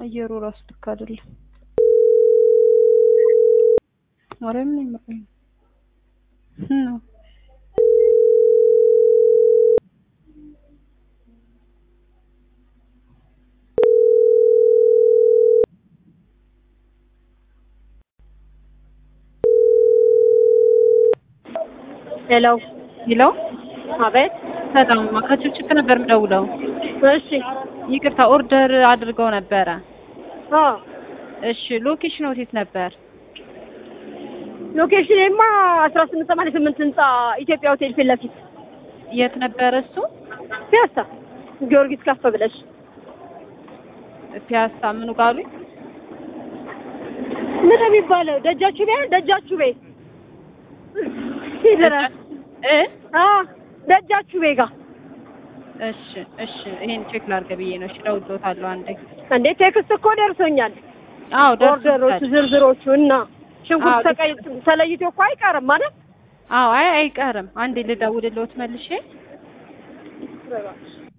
አየሩ ራሱ ልክ አይደለም። ማርያምን ይመረኝ ነው ሄሎ ይለው አቤት። በጣም ከችፕችፕ ነበር የምደውለው። እሺ ይቅርታ ኦርደር አድርገው ነበረ። አ እሺ ሎኬሽን የት ነበር? ሎኬሽንማ አስራ ስምንት ሰማንያ ስምንት ህንጻ ኢትዮጵያ ሆቴል ፊት ለፊት የት ነበረ እሱ? ፒያሳ ጊዮርጊስ ከፍ ብለሽ ፒያሳ ምኑ ጋሉ? ምን የሚባለው ደጃችሁ ቤ ደጃችሁ ቤ ይደራል እ አ ደጃችሁ ቤ ጋር እሺ እሺ ይሄን ቼክ ላድርግ ብዬ ነው። እሺ እደውልልዎታለሁ አንዴ። እንዴ ቴክስት እኮ ደርሶኛል። አዎ ኦርደሮቹ ደርሶኛል። ዝርዝሮቹ እና ሽንኩርት አዎ፣ ተቀይ ተለይቶ እኮ አይቀርም ማለት አዎ አይ አይቀርም። አንዴ ልደውልልዎት መልሼ